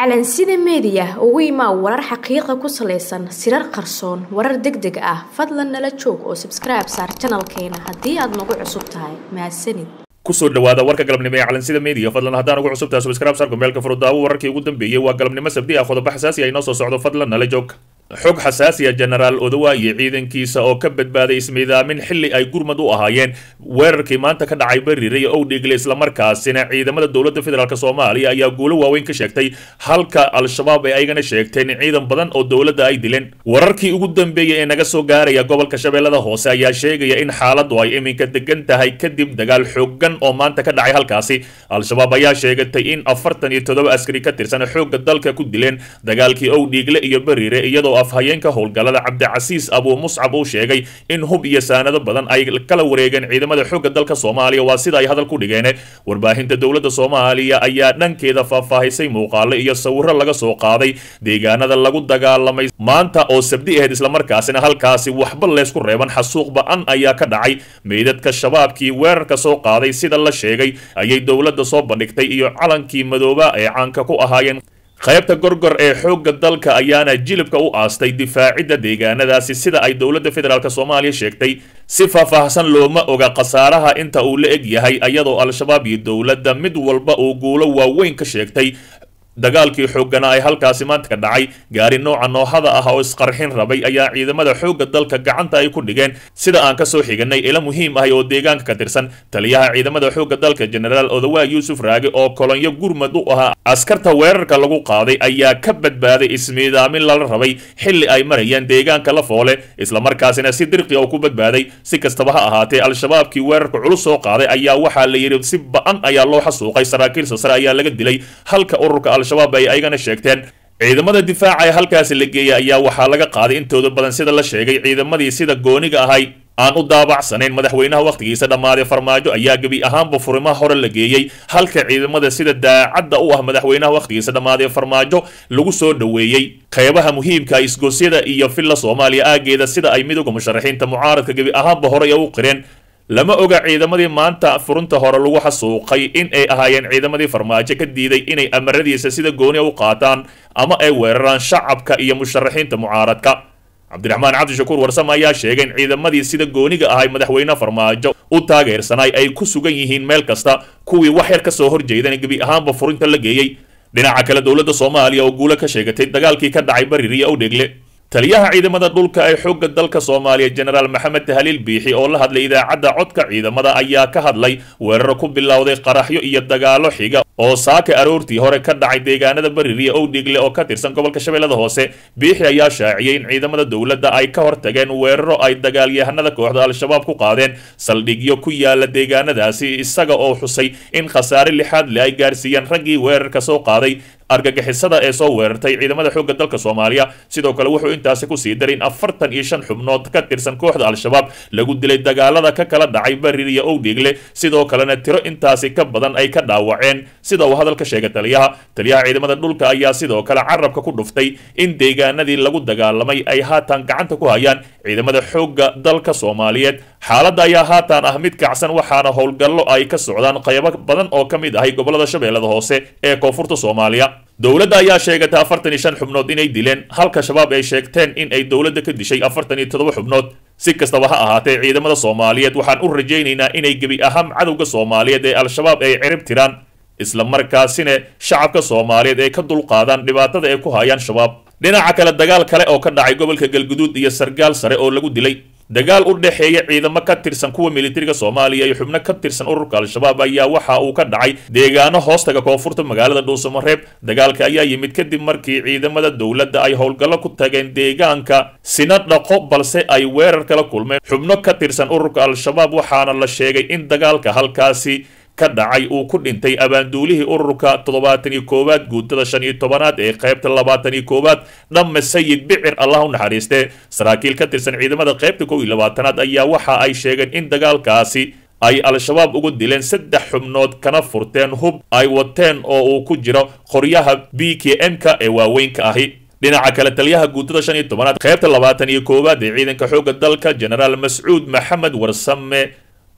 calansida meediya ugu imaa warar xaqiiqa ku salaysan sirar qarsoon warar deg deg ah fadlan nala joog oo sabskribe saar janalkeena haddii aad nagu cusub tahay mahadsanid kusoo dhawaada warka galabnimo ee calansida media fadlan haddaan ugu cusubtahay subscribe saarku meelka furudaawo wararkii ugu dambeeyey waa galabnimo sabdi ah qodobo xasaasi ah inoo soo socdo fadlan nala joog xog xasaasiya jenaraal odawa iyo ciidankiisa oo ka badbaaday ismiidaamin xilli ay gurmad u ahaayeen weerarkii maanta ka dhacay bariire iyo owdhigle islamarkaasina ciidamada dowladda federaalk soomaaliya ayaa guulo waaweyn ka sheegtay halka al-shabaab ay aygana sheegteen ciidan badan oo dowladda ay dileen wararkii ugu dambeeyey ee naga soo gaaraya gobolka shabeellada hoose ayaa sheegaya in xaaladdu ay iminka degan tahay kadib dagaal xoogan oo maanta ka dhacay halkaasi al-shabaab ayaa sheegatay in afartan iyo toddoba askari ka tirsan xoogga dalka ku dileen dagaalkii owdhiigle iyo bariire iyadoo afhayeenka howlgallada cabdicasiis abuu muscab uu sheegay in hub iyo saanado badan ay kala wareegeen ciidamada xoogga dalka soomaaliya waa sida ay hadal ku dhigeen warbaahinta dowladda soomaaliya ayaa dhankeeda faahfaahisay muuqaalo iyo sawiro laga soo qaaday deegaanada lagu dagaalamay maanta oo sabdi ahayd islamarkaasina halkaasi waxba leysku reeban xasuuq ba-an ayaa ka dhacay meydadka shabaabkii weerarka soo qaaday sida la sheegay ayay dowladda soo bandhigtay iyo calankii madooba ee caanka ku ahaayeen qaybta gorgor ee xoogga dalka ayaana jilibka u aastay difaacidda deegaanadaasi sida ay dowladda federaalk soomaaliya sheegtay si faahfaahsan looma oga khasaaraha inta uu la eg yahay iyadoo al-shabaab iyo dowladda mid walba uu guulo waaweyn ka sheegtay dagaalkii xooggana ay halkaasi maanta ka dhacay gaari nooca noohada ah oo isqarxin rabay ayaa ciidamada xoogga dalka gacanta ay ku dhigeen sida aan kasoo xiganay ila muhiim ahay oo deegaanka ka tirsan taliyaha ciidamada xoogga dalka jenaraal odawaa yuusuf raage oo kolonyo gurmad u ahaa askarta weerarka lagu qaaday ayaa ka badbaaday ismiidaamin lala rabay xilli ay marayeen deegaanka la foole islamarkaasina si dirqi oo ku badbaaday si kastaba ha ahaatee al-shabaabkii weerarka culus soo qaaday ayaa waxaa la yidhi si ba-an ayaa loo xasuuqay saraakiil sasare ayaa laga dilay halka ururka al-shabaab ay aygana sheegteen ciidamada difaaca ee halkaasi la geeyay ayaa waxaa laga qaaday intooda badan sida la sheegay ciidamadii sida gooniga ahay aan u daabacsanayn madaxweynaha wakhtigiisa dhammaaday farmaajo ayaa gebi ahaanba furimaha hore la geeyey halka ciidamada sida daacadda u ah madaxweynaha wakhtigiisa dhammaaday farmaajo lagu soo dhoweeyey qeybaha muhiimka isgoosyada iyo villa soomaaliya aageeda sida ay midowga musharaxiinta mucaaradka gebi ahaanba horey u qireen lama oga ciidamadii maanta furunta hore lagu xasuuqay in ay ahaayeen ciidamadii farmaajo ka diiday inay amaradiisa sida gooniya u qaataan ama ay weeraraan shacabka iyo musharaxiinta mucaaradka cabdiraxmaan cabdishakuur warsame ayaa sheegay in ciidamadii sida gooniga ahay madaxweyne farmaajo u taageersanay ay ku sugan yihiin meel kasta kuwii wax yar ka soo horjeedan gebi ahaanba furinta la geeyey dhinaca kale dowladda soomaaliya oo guulo ka sheegatay dagaalkii ka dhacay bariiriya owdhegle taliyaha ciidamada dhulka ee xoogga dalka soomaaliya jenaraal maxamed tahaliil biixi oo la hadlay idaacadda codka ciidamada ayaa ka hadlay weeraro ku bilowday qaraxyo iyo dagaalo xiga oo saaka aroortii hore ka dhacay deegaanada bariiriya owdhigle oo ka tirsan gobolka shabeellada hoose biixi ayaa shaaciyey in ciidamada dowladda ay ka hortageen weeraro ay dagaalyahanada kooxda al-shabaab ku qaadeen saldhigyo ku yaala deegaanadaasi isaga oo xusay in khasaare lixaad le ay gaarsiiyeen raggii weerarka soo qaaday argagixisada ee soo weerartay ciidamada xoogga dalka soomaaliya sidoo kale wuxuu intaasi kusii daray in afartan iyo shan xubnood ka tirsan kooxda al-shabaab lagu dilay dagaalada ka kala dhacay bariiriya owdhigle sidoo kalena tiro intaasi ka badan ay ka dhaawaceen sida uu hadalka sheegay taliyaha taliyaha ciidamada dhulka ayaa sidoo kale carabka ku dhuftay in deegaanadii lagu dagaalamay ay haatan gacanta ku hayaan ciidamada xoogga dalka soomaaliyeed xaaladda ayaa haatan ah mid kacsan waxaana howlgallo ay ka socdaan qaybo badan oo ka mid ahay gobolada shabeellada hoose ee koonfurta soomaaliya dowladda ayaa sheegatay afartan iyo shan xubnood inay dileen halka shabaab ay sheegteen in ay dowladda ka dishay afartan iyo toddoba xubnood si kastaba ha ahaatee ciidamada soomaaliyeed waxaan u rajaynaynaa inay gebi ahaan cadowga soomaaliyeed ee al-shabaab ay cirib tiraan islamarkaasina shacabka soomaaliyeed ay ka dulqaadaan dhibaatada ay ku hayaan shabaab dhinaca kale dagaal kale oo ka dhacay gobolka galguduud iyo sargaal sare oo lagu dilay dagaal u dhexeeya ciidamo ka tirsan kuwa militariga soomaaliya iyo xubno ka tirsan ururka al-shabaab ayaa waxa uu ka dhacay deegaano hoostaga koonfurta magaalada dhuusamareeb dagaalka ayaa yimid kadib markii ciidamada dowladda ay howlgallo ku tageen deegaanka sina dhaqo balse ay weerar kala kulmeen xubno ka tirsan ururka al-shabaab waxaana la sheegay in dagaalka halkaasi ka dhacay uu ku dhintay abaanduulihii ururka toddobaatan iyo koowaad guutada shan iyo tobanaad ee qaybta labaatan iyo koowaad dhamme sayid bicir allah u naxariistee saraakiil ka tirsan ciidamada qaybta kow iyo labaatanaad ayaa waxa ay sheegeen in dagaalkaasi ay al-shabaab ugu dileen saddex xubnood kana furteen hub ay wateen oo uu ku jiro qoryaha b k m-ka ee waaweynka ahi dhinaca kale taliyaha guutada shan iyo tobanaad qaybta labaatan iyo koowaad ee ciidanka xoogga dalka jenaraal mascuud maxamed warsame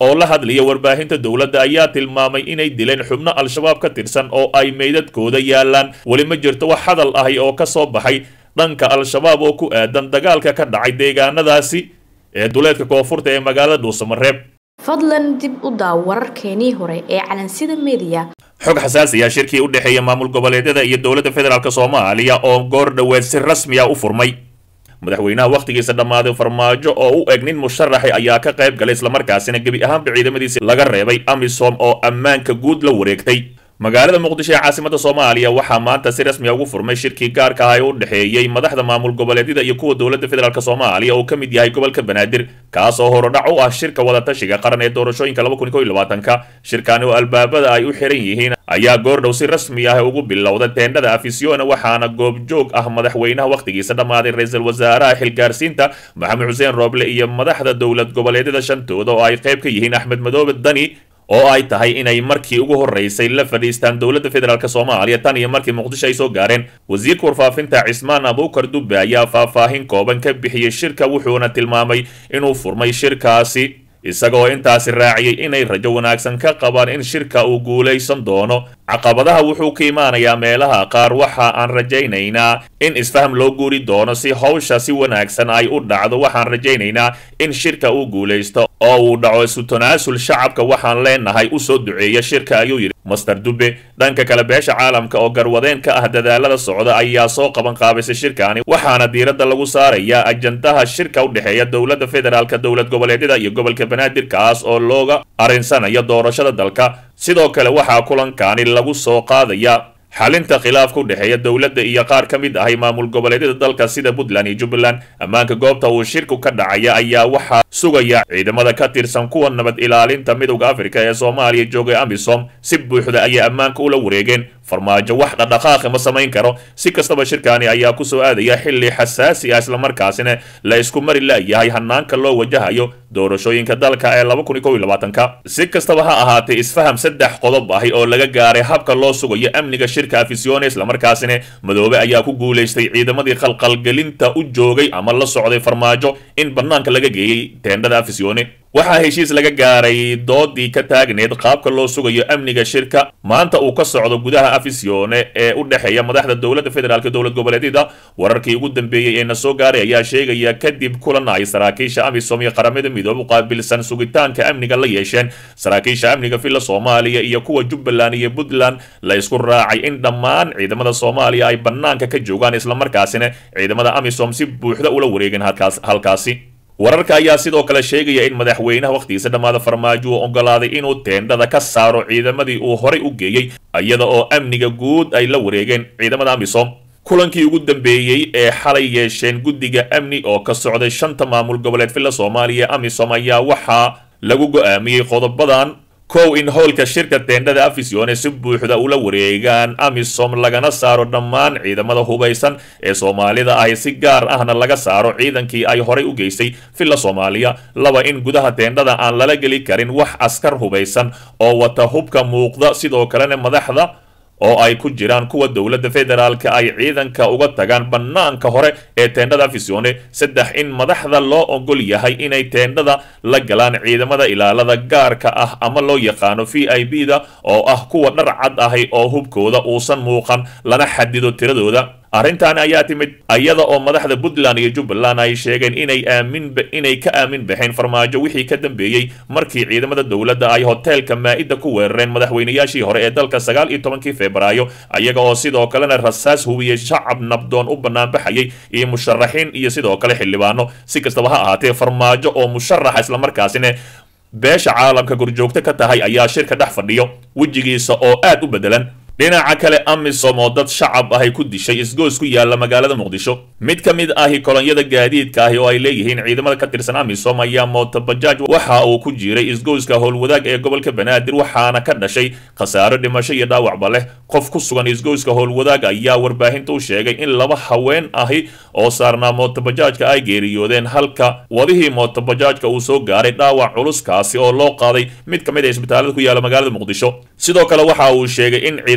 oo la hadlaya warbaahinta dowladda ayaa tilmaamay inay dileen xubno al-shabaab ka tirsan oo ay meydadkooda yaalaan weli ma jirto wax hadal ahi oo ka soo baxay dhanka al-shabaab oo ku aadan dagaalka ka dhacay deegaanadaasi ee duleedka koonfurta ee magaalada dhuusamareeb fadlan dib u daaw wararkeenii hore ee calansida mediya xog xasaasiya shirkii u dhexeeya maamul goboleedyada iyo dowladda federaalk soomaaliya oo goor dhoweed si rasmi ah u furmay madaxweynaha wakhtigiisa dhammaaday farmaajo oo u eg nin musharaxi ayaa ka qayb galay islamarkaasina gebi ahaanba ciidamadiisi laga reebay amisom oo ammaanka guud la wareegtay magaalada muqdisho ee caasimada soomaaliya waxaa maanta si rasmiya ugu furmay shirkii gaarka ah ee u dhexeeyey madaxda maamul goboleedyada iyo kuwa dowladda federaalk soomaaliya oo ka mid yahay gobolka banaadir kaas oo horodhac u ah shirka wadatashiga qaran ee doorashooyinka laba kun iyo labaatanka shirkani oo albaabada ay u xiran yihiin ayaa goordhow si rasmi ah ugu bilowda teendhada afisiona waxaana goobjoog ah madaxweynaha wakhtigiisa dhammaaday ra-iisul wasaaraha xilgaarsiinta maxamed xuseen rooble iyo madaxda dowlad goboleedyada shantooda oo ay qayb ka yihiin axmed madoobe dani oo ay tahay inay markii ugu horeysay la fadhiistaan dowladda federaalk soomaaliya tan iyo markii muqdisho ay soo gaareen wasiirka warfaafinta cismaan abuukar dubbe ayaa faahfaahin kooban ka bixiyey shirka wuxuuna tilmaamay inuu furmay shirkaasi isagoo intaasi raaciyey inay rajo wanaagsan ka qabaan in shirka uu guulaysan doono caqabadaha wuxuu ka imaanayaa meelaha qaar waxa aan rajaynaynaa in isfaham loo guuri doono si hawsha si wanaagsan ay u dhacdo waxaan rajaynaynaa in shirka uu guulaysto oo uu dhaco isu tanaasul shacabka waxaan leenahay u soo duceeya shirka ayuu yidhi master dube dhanka kale beesha caalamka oo garwadeen ka ah dadaalada socda ayaa soo qaban qaabaysay shirkaani waxaana diiradda lagu saarayaa ajandaha shirka u dhexeeya dowladda federaalka dowlad goboleedyada iyo gobolka banaadir kaas oo looga arinsanayo doorashada dalka sidoo kale waxaa kulankaani lagu soo qaadaya xalinta khilaafka u dhexeeya dowladda iyo qaar ka mid ahay maamul goboleedyada dalka sida puntland iyo jubbaland ammaanka goobta uu shirku ka dhacaya ayaa waxaa sugaya ciidamada ka tirsan kuwa nabad ilaalinta midowda afrika ee soomaaliya joogay amisom si buuxda ayay ammaanka ula wareegeen farmaajo wax dhaqdhaqaaqi ma samayn karo si kastaba shirkaani ayaa ku soo aadaya xilli xasaasi ah islamarkaasina la isku mari la'yahay hanaanka loo wajahayo doorashooyinka dalka ee laba kun iyo kow iyo labaatanka si kastaba ha ahaatee isfaham saddex qodob ahi oo laga gaaray habka loo sugayo amniga shirka afisione islamarkaasina madoobe ayaa ku guulaystay ciidamadii qalqalgelinta u joogay ama la socday farmaajo in banaanka laga geeyey teendhada afisione waxaa heshiis laga gaaray doodii ka taagneed qaabka loo sugayo amniga shirka maanta uu ka socdo gudaha afisione ee u dhexeeya madaxda dowladda federaalk dowlad goboleedyada wararkii ugu dambeeyey ee na soo gaaray ayaa sheegaya kadib kulan ay saraakiisha amisom iyo qaramada midoobe u qaabilsan sugitaanka amniga la yeesheen saraakiisha amniga villa soomaaliya iyo kuwa jubbaland iyo puntland la isku raacay in dhammaan ciidamada soomaaliya ay banaanka ka joogaan islamarkaasina ciidamada amisom si buuxda ula wareegeen halkaasi wararka ayaa sidoo kale sheegaya in madaxweynaha wakhtigiisa dhammaada farmaajo uu ogolaaday inuu teendhada ka saaro ciidamadii uu horay u geeyey iyada oo amniga guud ay la wareegeen ciidamada amisom kulankii ugu dambeeyey ee xalay yeesheen guddiga amni oo ka socday shanta maamul goboleed villa soomaaliya amisom ayaa waxaa lagu go-aamiyey qodobadan kow in howlka shirka teendhada afisione si buuxda ula wareegaan amisom lagana saaro dhammaan ciidamada hubaysan ee soomaalida ahi si gaar ahna laga saaro ciidankii ay horay u geystay villa soomaaliya laba in gudaha teendhada aan lala geli karin wax askar hubaysan oo wata hubka muuqda sidoo kalena madaxda oo ay ku jiraan kuwa dowladda federaalka ay ciidanka uga tagaan bannaanka hore ee teendhada afisione saddex in madaxda loo ogol yahay inay teendhada la galaan ciidamada ilaalada gaarka ah ama loo yaqaano v i b da oo ah kuwa dhar cad ahi oo hubkooda uusan muuqan lana xadido tiradooda arrintan ayaa timid iyada oo madaxda puntland iyo jubbaland ay sheegeen inay aamin inay ka aamin baxeen farmaajo wixii ka dambeeyey markii ciidamada dowladda ay hoteelka maa-ida ku weerareen madaxweynayaashii hore ee dalka sagaal iyo tobankii febraayo iyaga oo sidoo kalena rasaas hubiyey shacab nabdoon u banaanbaxayay iyo musharaxiin iyo sidoo kale xildhibaano si kastaba ha ahaatee farmaajo oo musharaxa islamarkaasina beesha caalamka gurjoogto ka tahay ayaa shirka dhex fadhiyo wejigiisa oo aad u bedelan dhinaca kale amisom oo dad shacab ahay ku dishay isgoys ku yaala magaalada muqdisho mid ka mid ahi kolonyada gaadiidka ahi oo ay leeyihiin ciidamada ka tirsan amisom ayaa mootobajaaj waxa uu ku jiray isgoyska howlwadaag ee gobolka banaadir waxaana ka dhashay khasaaro dhimasho iyo dhaawacba leh qof ku sugan isgoyska howlwadaag ayaa warbaahinta u sheegay in laba haween ahi oo saarnaa mootobajaajka ay geeriyoodeen halka wadihii mootobajaajka uu soo gaaray dhaawac culuskaasi oo loo qaaday mid ka mid a isbitaalada ku yaala magaalada muqdisho sidoo kale waxa uu sheegay in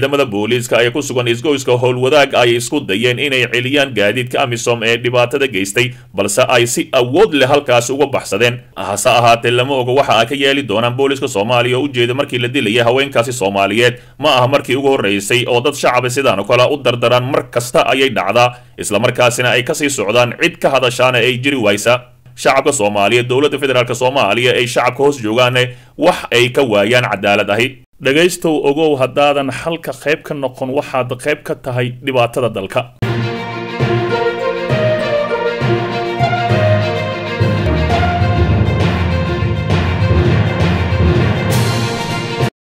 ciidamada booliiska ee ku sugan isgoyska howlwadaag ay isku dayeen inay celiyaan gaadiidka amisom ee dhibaatada geystay balse ay si awood leh halkaasi uga baxsadeen hase ahaatee lama oga waxa ay ka yeeli doonaan booliiska soomaaliya oo ujeeda markii la dilayay haweenkaasi soomaaliyeed ma aha markii ugu horreysay oo dad shacaba sidaan oo kale u dardaraan mar kasta ayay dhacdaa islamarkaasina ay kasii socdaan cid ka hadashaana ay jiri waysa shacabka soomaaliyeed dowladda federaalk soomaaliya ay shacabka hoos joogaane wax ay ka waayaan cadaalad ahi dhegaystow ogow haddaadan xalka qayb ka noqon waxaad qayb ka tahay dhibaatada dalka